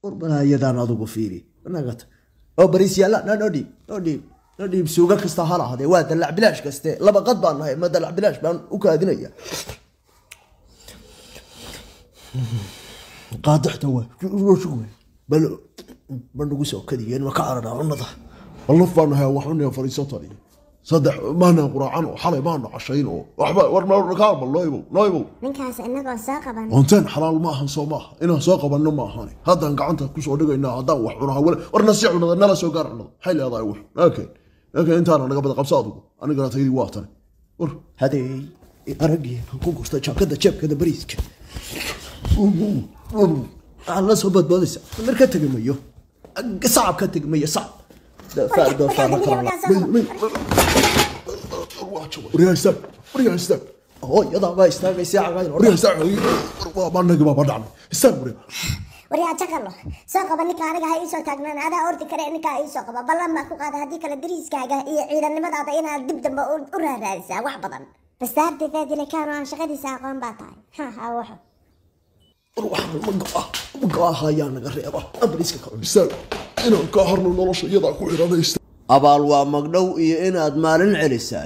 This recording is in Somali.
warbanayadaan adugu fiiri nagata oo bariis yaalla na noo dhiib noo dhiib noo dhiib suuga kasta ha lahaadee waa dalac bilaash kaste laba qad baan nahay ma dalac bilaash baan u kaadinaya qaadaxta waa bal bal nagu soo kadiyeen ma ka carara cunada والله فانا هي وحنا فريساتني صدح ما انا قرعان وحلي ما انا عشين وحبا ورنا ركاب الله يبو لا يبو ninkaas inagoo soo qaban وانتين حلال ما هن سو ماها انا سوق بنو ما هاني هذا قعنتا كسو دغينا هذا wax cunaha wala warna si cunada nala soo gaar cunada xil yaday wax laakiin laakiin inta naga bada qabsaadu aniga la taydi waatan war hadee aragii aan ku gurta jaakada jeebkada bariiska aan la soo badbaadaysa mar ka tegi mayo sacab ka tegi mayo sacab doofaar doofaar la kala وريا استاك وريا استاك hooyadaa baa istaagaysa cagayn وريا استاك ما نغي ما بدعنا استاك وريا waryaa jakalo soo qaba ninka aniga ha iisoo taagnaan adaa ordi kare ninkaa iisoo qaba ballan baa ku qaada haddii kale dariiskaaga iyo ciidannimadaada inaad dib dambe u- u raaraadisaa wax badan bastaardideedile kaano aan shaqadiisa aqoon baa tahay ha ha waxo waxaan ma go-ah ma go-aha ayaa naga reeba bariiska ka cun استاك انا كهرنا نولش يدا ku xiranaysta abaal waa magdhow iyo inaad maalin celisaa